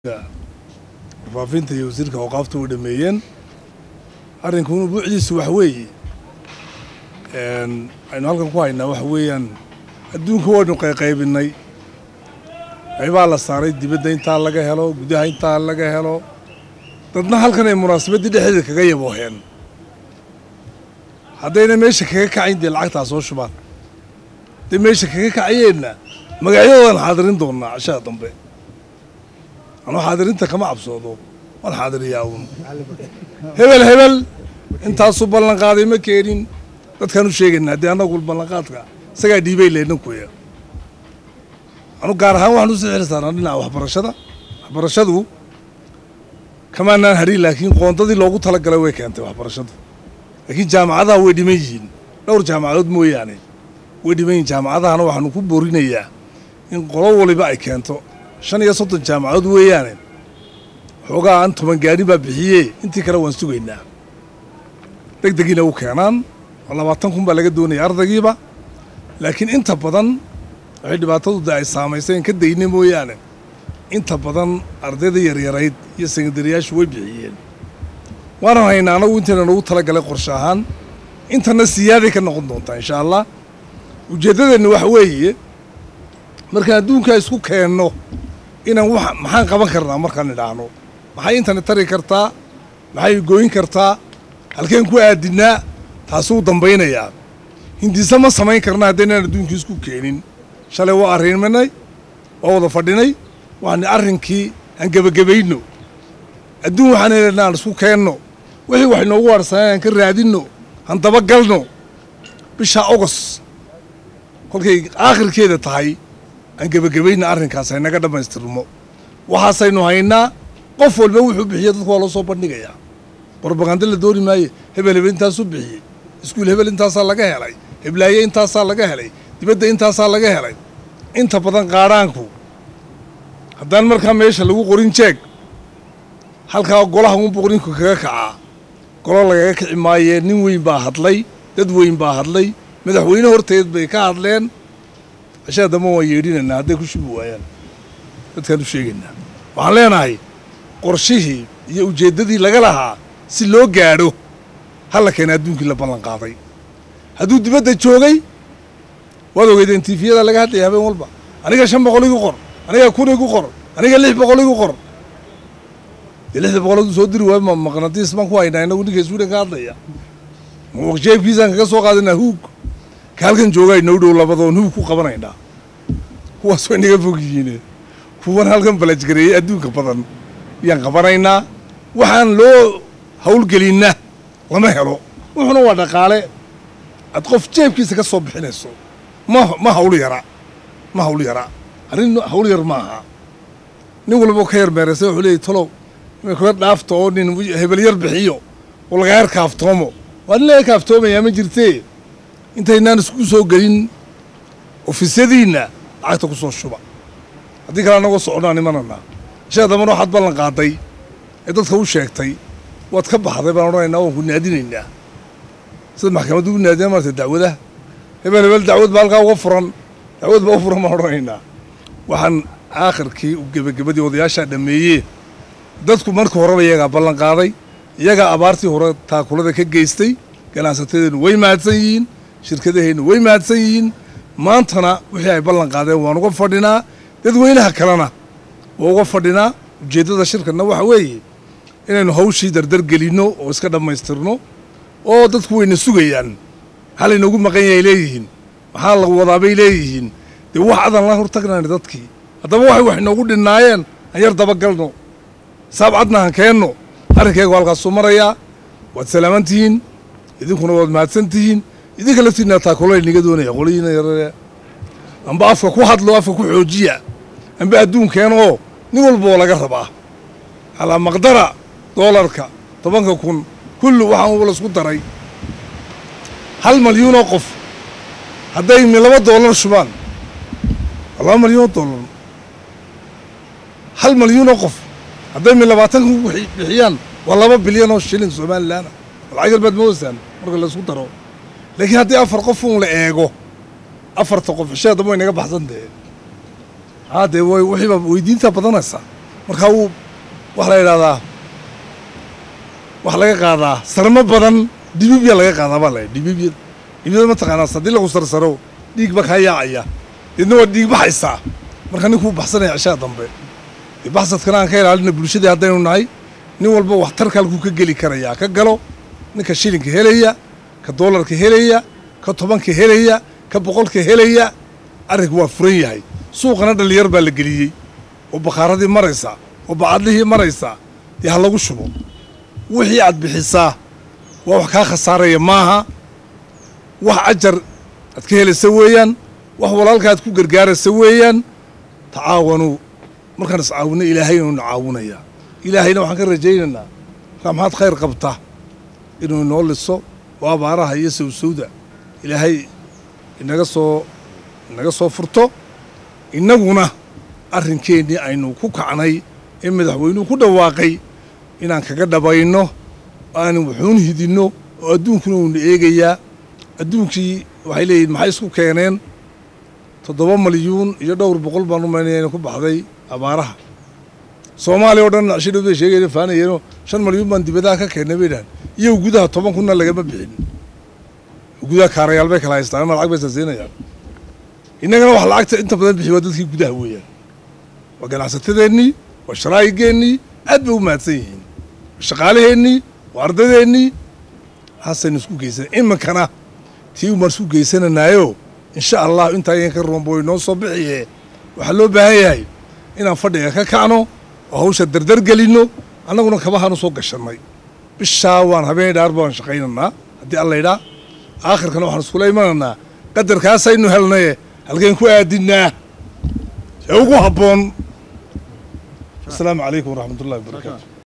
warfaafinta iyo wasiirka awqaafta way dhameeyeen arrinkuna buucdiisu wax weeye aynu halkan ku haynaa waxa weeyaan adduunka waynu qayqaybinay qaybaa la saaray dibadda intaa laga helo gudaha intaa laga helo dadna halkan ay munaasabaddii dhexdeeda kaga yabooheen haddayna meesha kaga kacayn dee lacagtaa soo shubaan hadday meesha kaga kacayeenna magacyadoodan xaadirin doonnaa cashaha dambe anuu xaadirinta kama cabsoodo waan xaadiriyaa uun hebel hebel intaasuu ballanqaaday ma keenin dadkaan u sheegaynaa haddii annagu ballanqaadka isagaa dhiibay leynankuya anu gaar ahaan waxaan usii xil saarnaa dhinaca waxbarashada waxbarashadu kamaanaan hadhin laakiin qoondadii loogu talagalay way keentay waxbarashadu laakiin jaamacadaha way dhiman yihiin dhowr jaamacadood mooyaane way dhiman yihiin jaamacadahana waxaanu ku boorinayaa in qolo waliba ay keento shan iyo soddon jaamacadood weeyaane xoogaa aan toban gaadhin baa bixiyee intii kale waan sugaynaa deg degiina u keenaan oo labaatan kun baa laga doonaya ardaygiiba laakiin inta badan waxay dhibaatadu de ay saamayseen ka dayna mooyaane inta badan ardayda yaryarayd iyo sekandariyaashu way bixiyeen waanan haynaa anagu intayna noogu talagalay qorshe ahaan intana siyaaday ka noqon doontaa insha allah ujeeddadeenna waxa weeye markaan adduunkaa isku keenno inaan wax maxaan qaban karnaa markaan idhaahno maxay intani tari kartaa maxay gooyin kartaa halkeen ku aadinnaa taasuu dambaynayaa hindiise ma samayn karna haddaynaan adduunkii isku keenin shalay waa arriminay waa wada fadhinay waani arrinkii aan gebagabayno adduun waxaan helaynaa aan isku keenno wixii wax inoogu waarsaneen aan ka raadinno aan dabagalno bisha ogos kolkay aakhirkeeda tahay aan gebagabayna arrinkaas haynaga dhammaystirmo waxaasaynu haynaa qof walba wuxuu bixiya dadku waa loo soo bandhigayaa brobaganda la dooni maaye hebel hebel intaasuu bixiyey iskuul hebel intaasaa laga helay heblaaye intaasaa laga helay dibadda intaasaa laga helay inta badan qaadhaanku haddaan markaa meesha lagu qorin jeeg halkaa golaha unbu qorinku kaga kacaa golo lagaga kici maayee nin weyn baa hadlay dad weyn baa hadlay madaxweyne horteed bay ka hadleen cashaa dambe waan yeedhinaynaa hadday ku shubi waayaan dadkaan u sheegaynaa waxaan leenahay qorshihii iyo ujeeddadii laga lahaa si loo gaadho halla keena adduunkii la ballan qaaday hadduu dibadda joogay waad ogeydeen tiifiyada laga hadlaya habeen walba aniga shan boqol igu qor aniga kun igu qor aniga lix boqol igu qor dee lixda boqoladu soo diri waayo maqnadiis baan ku haynaa inagu ninka sweden ka hadlaya jeebkiisaan kaga soo qaadanaa huug ka halkan joogaa inoo dhow labadoon huug ku qabanaynaa kuwaas way naga fog yihiine kuwan halkan balajgareeyey adduunka badan yaan qabanaynaa waxaan loo hawlgelinna lama helo wuxuna waa dhaqaale aad qof jeebkiisa ka soo bixinayso ma ma hawl yara ma hawl yara arrin hawl yar ma aha nin walba ka yar meeraysay wuxuu leeyay talow kaga dhaafto oo nin hebel yar bixiyo oo laga yar kaaftoomo waa nin laga kaaftoomayaa ma jirtee intaynaan isku soo gelin ofisyadiinna lacagta ku soo shuba haddii kale annagoo soconnaa nimanana ishaa dambana waxaad ballan qaaday ee dadka u sheegtay waad ka baxday baan odhanaynaa waan ku naadinaynaa sida maxkamaddu u naadiya maarta dacwadaha hebel hebel dacwad baa halkaa uga furan dacwad baa u furan baan odhanaynaa waxaan aakhirkii gebagabadii odayaashaa dhammeeyee dadku marka horeba iyagaa ballan qaaday iyagaa abaartii hore taakulada ka geystay ganacsatadeennu way mahadsan yihiin shirkadaheennu way mahadsan yihiin maantana wixii ay ballan qaadeen waan uga fadhinaa dadweynaha kalena waa uga fadhinaa ujeeddada shirkanna waxa weeye inaynu hawshii dardar gelinno oo iska dhammaystirno oo dadku wayna sugayaan maxaa laynoogu maqan yahay leeyihiin maxaa la wadaa bay leeyihiin dee wax adan la hortagnayna dadkii haddaba waxay wax inoogu dhinnaayeen aan yar dabagalno saab cadna han keenno arrinkaygu halkaasuu marayaa waad salaaman tihiin idinkuna waad mahadsan tihiin idinka laftiinna taakulo iniga doonaya qolihiina yarare amba afka ku hadlo afka ku xoojiya amba adduunkeen oo nin walba oo laga rabaa calaa maqdara doolarka tobanka kun kullu waxaan uba laisku daray hal malyuunoo qof hadday mi laba doolar shubaan laba malyuunoo doolar hal malyuunoo qof hadday mi labaatan kun bixiyaan waa laba bilyan oo shilin somalilaana lacag yalbaad moodaysaan marka laisku daro laakiin haddii afar qof uun la eego afarta qof xishee damba way naga baxsan dee haa dee way wixiiba weydiinta badanaysaa markaa wuu waxa la yidhahdaa waxa laga qaadaa sarmo badan dhibibya laga qaadaa baa la dhibibyada dhibibyada mataqaanaa haddii lagu sarsaro dhiig ba kaa yaacaya deedna waa dhiig baxaysaa marka ninkuu baxsanaya cishaa dambe dee baxsadkana aan ka ilaalina bulshadii haddaynu nahay nin walba waxtarka halkuu ka geli karayaa ka galo ninka shilinka helaya ka doolarka helaya ka tobanka helaya ka boqolka helaya arrinku waa furan yahay suuqana dhallinyar baa la geliyey oo bakhaaradii maraysa oo bacadlihii maraysa dee ha lagu shubo wixii aad bixisaa waa wax kaa khasaaraya maaha wax ajar aad ka helaysa weeyaan wax walaalka aad ku gargaaraysa weeyaan tacaawanuu markaan iscaawinno ilaahay inuuna caawinayaa ilaahayna waxaan ka rajaynaynaa markaa maxaad khayr qabta inuu inoo liso oo abaaraha iyo sawsawda ilaahay inaga soo inaga soo furto innaguna arrinkeennii aynu ku kacnay ee madaxweynuhu ku dhawaaqay inaan kaga dhabayno aanan wuxuun hidinno oo adduunkuna uuna eegayaa adduunkii waxay leeyihin maxay isku keeneen toddoba malyuun iyo dhowr boqol baan umaynaya ina ku baxday abaaraha soomaaliya oo dhan nacshidhow bay sheegayeen faanayeenoo shan malyuun baan dibadaha ka keennay bay dhahan iyagu gudaha toban kunna lagama bixin gudaha kaarayaal bay kala haystaan ama lacag bay saasiinayaan innagana wax lacagta inta badan bixi waa dadkii gudaha weeyaan waa ganacsatadeennii waa sharaa'igeennii aad bay u mahadsan yihiin waa shaqaalaheennii waa ardadeennii haasaynu isku geysan iminkana tii umaan isku geysananaayo insha allah intaa yan ka roombo inoo soo bixiye waxaa loo baahan yahay inaan fadhiga ka kacno oo hawsha dardar gelinno annaguna kabahaan u soo gashannay bishaa waan habeen dhaar baan shaqaynaynaa haddii allaydhaa aakhirkana waxaan iskula imanaynaa qadarkaasaynu helnaye halkeen ku aadinnaa ee ugu habboon asalaamu calaykum waraxmat ullahi wabarakaatu